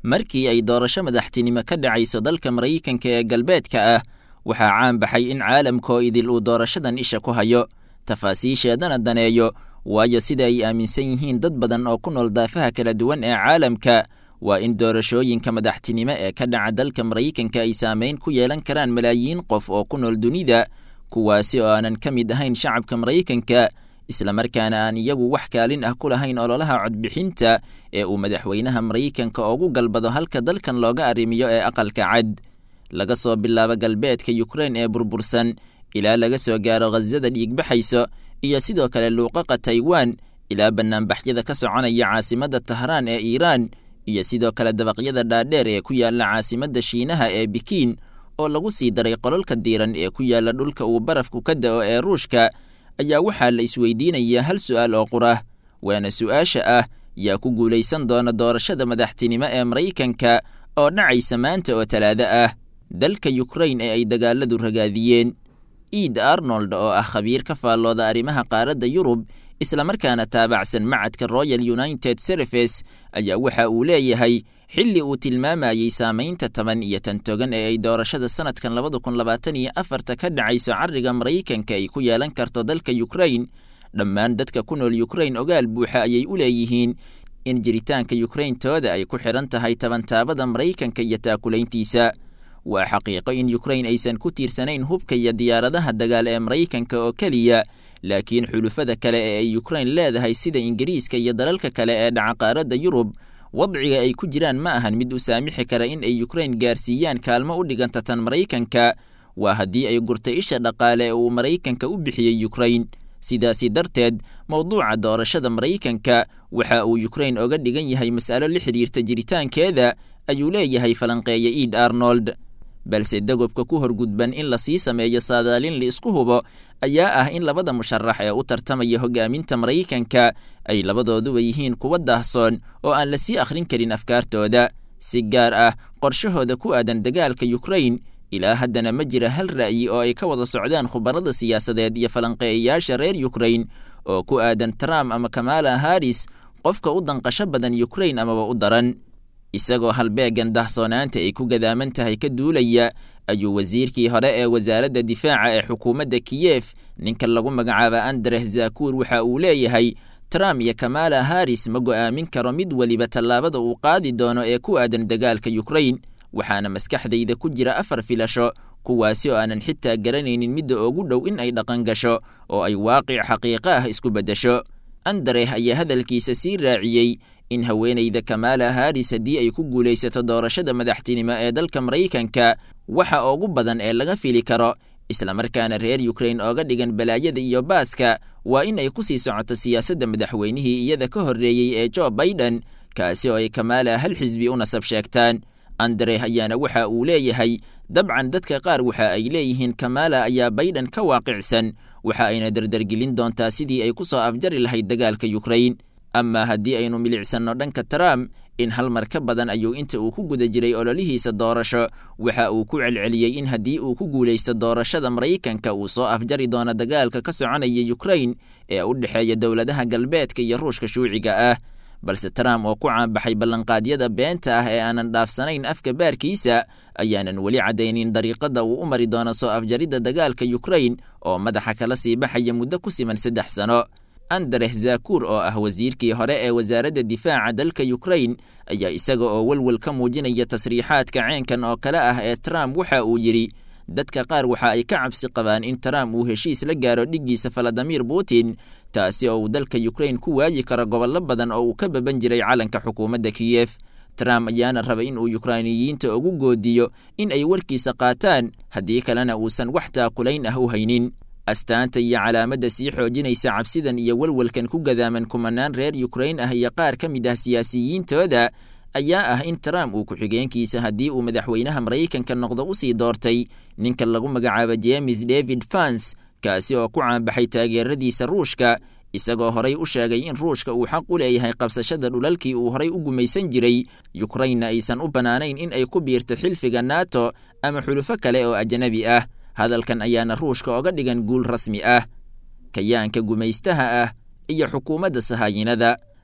markii ay doorasho madaxtinimo ka dhacayso dalka maraykanka ee galbeedka ah waxaa caan baxay in caalamkoo idil uu doorashadan isha ku hayo tafaasiisheedana daneeyo waayo sida ay aaminsan yihiin dad badan oo ku nool daafaha kala duwan ee caalamka waa in doorashooyinka madaxtinimo ee ka dhaca dalka maraykanka ay saamayn ku yeelan karaan malaayiin qof oo ku nool dunida kuwaasi oo aanan ka mid ahayn shacabka maraykanka islamarkaana aan iyagu wax kaalin ah ku lahayn ololaha codbixinta ee uu madaxweynaha maraykanka ugu galbado halka dalkan looga arrimiyo ee aqalka cad laga soo bilaabo galbeedka yukrain ee burbursan ilaa laga soo gaaro khasada dhiigbaxayso iyo sidoo kale luuqaqa taiwan ilaa banaanbaxyada ka soconaya caasimadda tahraan ee iiraan iyo sidoo kale dabaqyada dhaadheer ee ku yaalla caasimadda shiinaha ee bikiin oo lagu sii daray qololka diiran ee ku yaalla dhulka uu barafku ka da'o ee ruushka ayaa waxaa la isweydiinayaa hal su'aal oo qurah waana su'aasha ah yaa ku guulaysan doona doorashada madaxtinimo ee maraykanka oo dhacaysa maanta oo talaado ah dalka yukrain ee ay dagaaladu ragaadiyeen iid arnold oo ah khabiir ka faallooda arrimaha qaaradda yurub islamarkaana taabacsan macadka royal united service ayaa waxa uu leeyahay xilli uu tilmaamayey saamaynta toban iyo tan togan ee ay doorashada sanadkan labada kun labaatan iyo afarta ka dhacayso carriga maraykanka ay ku yeelan karto dalka yukrain dhammaan dadka ku nool yukrain ogaal buuxa ayay u leeyihiin in jiritaanka yukrayntooda ay ku xidhan tahay tabantaabada maraykanka iyo taakulayntiisa waa xaqiiqo in yukrain aysan ku tiirsanayn hubka iyo diyaaradaha dagaal ee maraykanka oo keliya laakiin xulufada kale ee ay yukrain leedahay sida ingiriiska iyo dalalka kale ee dhaca qaaradda yurub wadciga ay ku jiraan ma ahan mid u saamixi kara in ay yukrain gaarsiiyaan kaalmo u dhiganta tan maraykanka waa haddii ay gurtay isha dhaqaale ee uu maraykanka u bixiyey yukrain sidaasi darteed mowduuca doorashada maraykanka waxa uu yukrain oga dhigan yahay mas'alo la xidhiirta jiritaankeeda ayuu leeyahay falanqeeya iid arnold balse dagobka ku horgudban in lasii sameeyo saadaalin laisku hubo ayaa ah in labada musharax ee u tartamaya hogaaminta maraykanka ay labadooduba yihiin kuwa daahsoon oo aan lasii akhrin karin afkaartooda si gaar ah qorshahooda ku aadan dagaalka yukrain ilaa haddana ma jira hal ra'yi oo ay ka wada socdaan khubarada siyaasadeed iyo falanqeeyayaasha reer yukrain oo ku aadan trump ama kamala haris qofka u danqasho badan yukrain amaba u daran isagoo halbeegan dahsoonaanta ay ku gadaaman tahay ka duulaya ayuu wasiirkii hore ee wasaaradda difaaca ee xukuumadda kiyef ninka lagu magacaaba andres zakuur waxa uu leeyahay trump iyo kamala haris ma go'aamin karo mid weliba tallaabada uu qaadi doono ee ku aadan dagaalka yukrain waxaana maskaxdayda ku jira afar filasho kuwaasi oo aanan xitaa garanaynin midda ugu dhow in ay dhaqan gasho oo ay waaqic xaqiiqo ah isku beddesho andereh ayaa hadalkiisa sii raaciyey in haweenayda kamala haris haddii ay ku guulaysato doorashada madaxtinimo ee dalka maraykanka waxa ugu badan ee laga fili karo islamarkaana reer yukrain ooga dhigan balaayada iyo baaska waa in ay ku sii socoto siyaasadda madaxweynihii iyada ka horreeyey ee jo baiden kaasi oo ay kamala hal xisbi u nasab sheegtaan andereh ayaana waxa uu leeyahay dabcan dadka qaar waxa ay leeyihiin kamala ayaa baiden ka waaqicsan waxa ayna dardargelin doontaa sidii ay ku soo afjari lahayd dagaalka yukrain ama haddii aynu milicsanno dhanka trump in hal mar ka badan ayuu inta uu ku guda jiray ololihiisa doorasho waxa uu ku celceliyey in haddii uu ku guulaysto doorashada maraykanka uu soo afjari doono dagaalka ka soconaya yukrain ee u dhexeeya dowladaha galbeedka iyo ruushka shuuciga ah balse trump oo ku caanbaxay ballanqaadyada beenta ah ee aanan dhaafsanayn afka baarkiisa ayaanan weli caddaynin dariiqada uu u mari doono soo afjaridda dagaalka yukrain oo madaxa kala sii baxaya muddo ku siman saddex sano andereh zakuur oo ah wasiirkii hore ee wasaaradda difaaca dalka yukrain ayaa isaga oo welwel ka muujinaya tasriixaadka ceenkan oo kale ah ee trump waxa uu yidhi dadka qaar waxa ay ka cabsi qabaan in trump uu heshiis la gaaro dhiggiisa valadimir putin taasi oo uu dalka yukrain ku waayi karo gobollo badan oo uu ka baban jiray calanka xukuumadda kiyef trump ayaana raba in uu yukrainiyiinta ugu goodiyo in ay warkiisa qaataan haddii kalena uusan wax taakulayn ah u haynin astaanta iyo calaamadda sii xoojinaysa cabsidan iyo welwelkan ku gadaaman kumanaan reer yukrain ah iyo qaar ka mid ah siyaasiyiintooda ayaa ah in trump uu ku-xigeenkiisa haddii uu madaxweynaha maraykanka noqdo u sii doortay ninka lagu magacaabo james david fans kaasi oo ku caanbaxay taageeradiisa ruushka isagoo horay u sheegay in ruushka uu xaq u leeyahay qabsashada dhulalkii uu horay u gumaysan jiray yukrainna aysan u bannaanayn in ay ku biirto xilfiga nato ama xulufo kale oo ajnabi ah hadalkan ayaana ruushka oga dhigan guul rasmi ah kayaanka gumaystaha ah iyo xukuumadda sahaayinada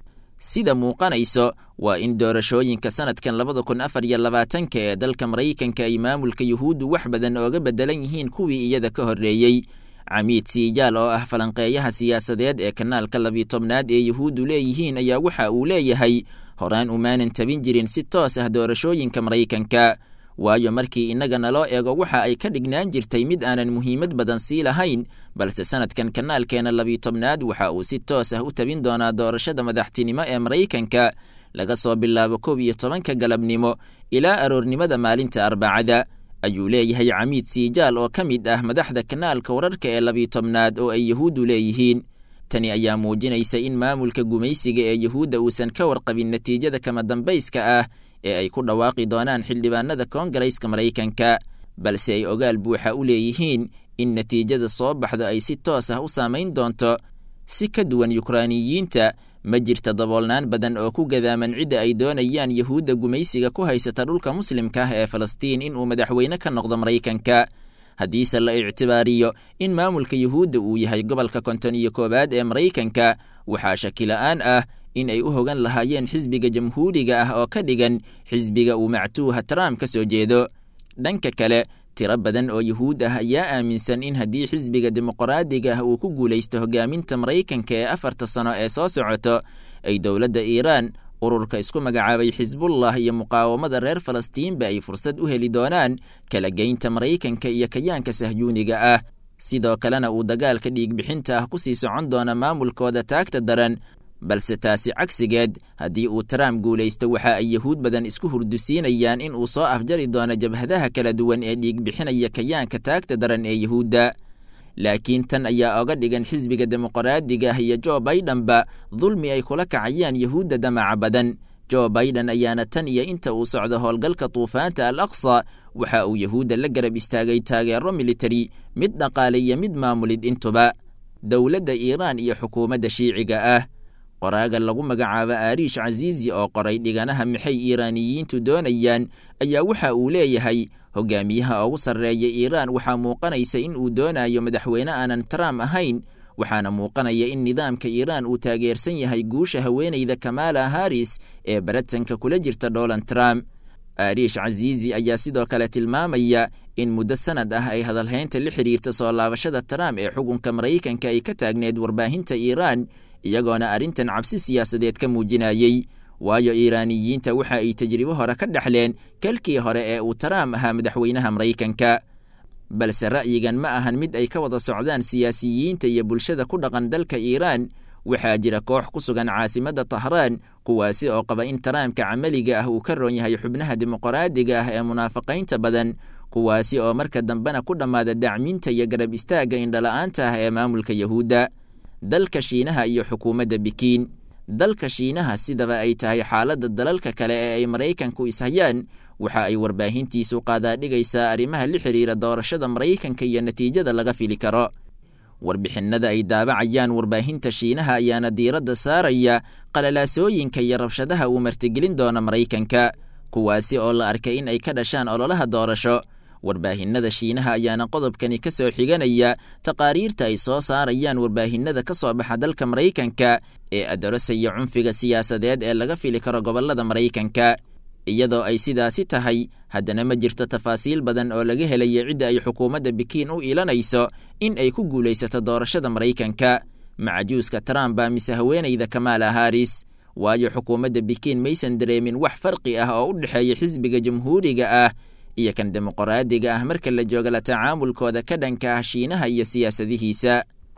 sida muuqanayso waa in doorashooyinka sanadkan labada kun afar iyo labaatanka ee dalka maraykanka ay maamulka yuhuuddu wax badan ooga beddelan yihiin kuwii iyada ka horreeyey camiid siijaal oo ah falanqeeyaha siyaasadeed ee kanaalka labiyo tobnaad ee yuhuuddu leeyihiin ayaa waxa uu leeyahay horaan umaanan tabin jirin si toos ah doorashooyinka maraykanka waayo markii innaga naloo eego waxa ay ka dhignaan jirtay mid aanan muhiimad badan sii lahayn balse sanadkan kanaalkeena labiyo tobnaad waxa uu si toos ah u tabin doonaa doorashada madaxtinimo ee maraykanka laga soo bilaabo kow iyo tobanka galabnimo ilaa aroornimada maalinta arbacada ayuu leeyahay camiid siijaal oo ka mid ah madaxda kanaalka wararka ee labiyo tobnaad oo ay yuhuuddu leeyihiin tani ayaa muujinaysa in maamulka gumaysiga ee yuhuudda uusan ka warqabin natiijada kama dambayska ah ee ay ku dhawaaqi doonaan xildhibaanada koongareyska maraykanka balse ay ogaal buuxa u leeyihiin in natiijada soo baxdo ay si toos ah u saamayn doonto si ka duwan yukraaniyiinta ma jirta daboolnaan badan oo ku gadaaman cidda ay doonayaan yuhuudda gumaysiga ku haysata dhulka muslimka ah ee falastiin inuu madaxweyne ka noqdo maraykanka haddiise la ictibaariyo in maamulka yuhuudda uu yahay gobolka konton iyo koowaad ee maraykanka waxaa shakila-aan ah in ay u hogan lahaayeen xisbiga jamhuuriga ah oo ka dhigan xisbiga uu mactuuha trump ka soo jeedo dhanka kale tiro badan oo yuhuud ah ayaa aaminsan in haddii xisbiga dimuqraadiga ah uu ku guulaysto hogaaminta maraykanka ee afarta sano ee soo socoto ay dowladda iiraan ururka isku magacaabay xisbullah iyo muqaawamada reer falastiinba ay fursad u heli doonaan kala geynta maraykanka iyo kayaanka sahyuuniga ah sidoo kalena uu dagaalka dhiigbixinta ah ku sii socon doona maamulkooda taagta daran balse taasi cagsigeed haddii uu trump guulaysto waxa ay yuhuud badan isku hurdusiinayaan in uu soo afjari doono jabhadaha kala duwan ee dhiigbixinaya kayaanka taagta daran ee yuhuudda laakiin tan ayaa oga dhigan xisbiga dimuqraadiga ah iyo jo baidenba dulmi ay kula kacayaan yuhuudda damaca badan jo baiden ayaana tan iyo inta uu socdo howlgalka tuufaanta al aqsa waxa uu yuhuudda la garab istaagay taageero militari mid dhaqaale iyo mid maamulid intuba dowladda iiraan iyo xukuumadda shiiciga ah qoraaga lagu magacaabo aariish casiizi oo qoray dhiganaha maxay iiraaniyiintu doonayaan ayaa waxa uu leeyahay hogaamiyaha ugu sarreeya iiraan waxaa muuqanaysa in uu doonayo madaxweyne aanan trump ahayn waxaana muuqanaya in nidaamka iiraan uu taageersan yahay guusha haweenayda kamala haris ee baratanka kula jirta donald trump aariish casiizi ayaa sidoo kale tilmaamaya in muddo sanad ah ay hadalhaynta la xidhiirta soo laabashada trump ee xukunka maraykanka ay ka taagneed warbaahinta iiraan iyagoona arrintan cabsi siyaasadeed ka muujinayey waayo iiraaniyiinta waxa ay tajribo hore ka dhexleen kalkii hore ee uu trump ahaa madaxweynaha maraykanka balse ra'yigan ma ahan mid ay ka wada socdaan siyaasiyiinta iyo bulshada ku dhaqan dalka iiraan waxaa jira koox ku sugan caasimadda tahraan kuwaasi oo qaba in taraamka camaliga ah uu ka roon yahay xubnaha dimuqraadiga ah ee munaafaqaynta badan kuwaasi oo marka dambena ku dhammaada dacminta iyo garab istaagga indhala-aanta ah ee maamulka yahuudda dalka shiinaha iyo xukuumadda bikiin dalka shiinaha sidaba ay tahay xaaladda dalalka kale ee ay maraykanku ishayaan waxa ay warbaahintiisu qaadaadhigaysaa arrimaha la xidhiira doorashada maraykanka iyo natiijada laga fili karo warbixinnada ay daabacayaan warbaahinta shiinaha ayaana diiradda saaraya qalalaasooyinka iyo rabshadaha uu martigelin doona maraykanka kuwaasi oo la arkay in ay ka dhashaan ololaha doorasho warbaahinnada shiinaha ayaana qodobkani ka soo xiganaya taqaariirta ay soo saarayaan warbaahinnada ka soo baxa dalka maraykanka ee adarosaya cunfiga siyaasadeed ee laga fili karo gobollada maraykanka iyadoo ay sidaasi tahay haddana ma jirto tafaasiil badan oo laga helaya cidda ay xukuumadda bikiin u iilanayso in ay ku guulaysato doorashada maraykanka macajuuska trump baa mise haweenayda kamaala haris waayo xukuumadda bikiin maysan dareemin wax farqi ah oo u dhexeeya xisbiga jamhuuriga ah iyo kan dimuqraadiga ah marka la jooga la tacaamulkooda ka dhanka ah shiinaha iyo siyaasadihiisa